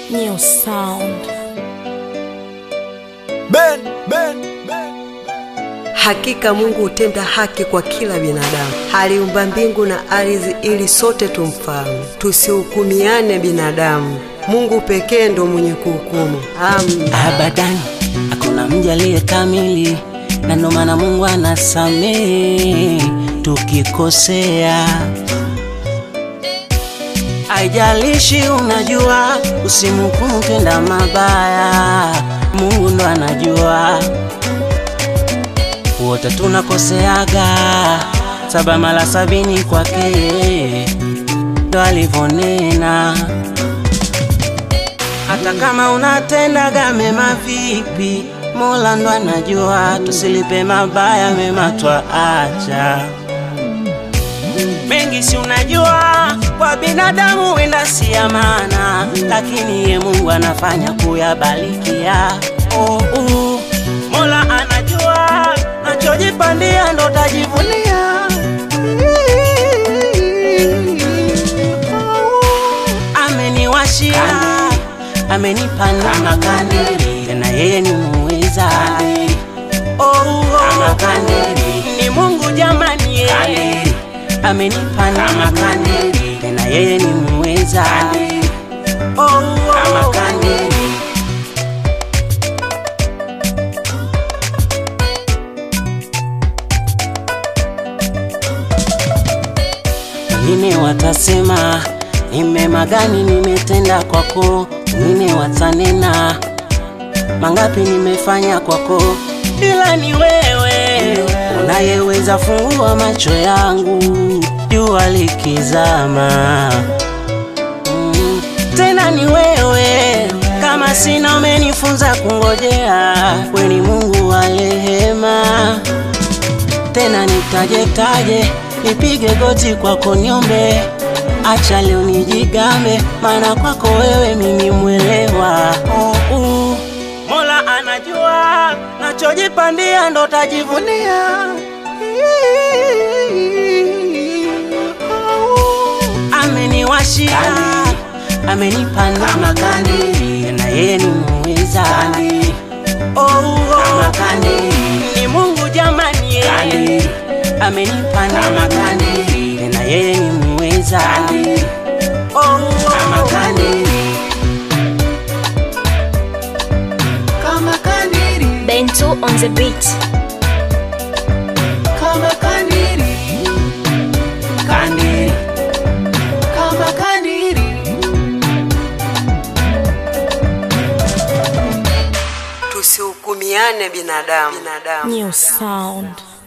New sound. Ben, ben, ben. Hakika Mungu hutenda haki kwa kila binadamu. Aliumba mbingu na ardhi ili sote tumfahamu, tusihukumiane binadamu. Mungu pekee ndo mwenye kuhukumu. Amen. Abadan, hakuna mja aliye kamili, na ndo maana Mungu anasamehe tukikosea. Haijalishi unajua, usimhukumu tenda mabaya, Mungu ndo anajua. Wote tunakoseaga, saba mara sabini kwake ndo alivyonena hata kama unatendaga mema vipi, Mola ndo anajua. Tusilipe mabaya, mema twaacha. Mengi si unajua, kwa binadamu wenda si amana, lakini ye Mungu anafanya kuyabarikia. Oh, uh, Mola anajua, nachojipandia ndo tajivunia. Ameniwashia, amenipa neema kandili, tena yeye ni muweza. Oh, oh, ni Mungu jamani, yeye amenipa neema kandili, tena yeye ni muweza. Oh, oh, wengine watasema ni mema gani nimetenda kwako, wengine watanena mangapi nimefanya kwako, ila ni wewe unayeweza fungua macho yangu jua likizama. Mm, tena ni wewe kama sina umenifunza kungojea, we ni Mungu wa rehema tena nitajetaje, nipige goti kwako niombe, acha leo nijigambe, maana kwako wewe mimi mwelewa. Oh, uh, Mola anajua nachojipandia ndo tajivunia. Ameniwashia, amenipa neema kandili, tena yeye ni muweza. Oh, oh, ni Mungu jamani, yeye amenipa neema kandili, tena yeye ni muweza. Oh, oh, Kama kandiri, Bento on the beat. kama kandiri, kandili. kama kandiri. Tusihukumiane binadamu. binadamu. New sound.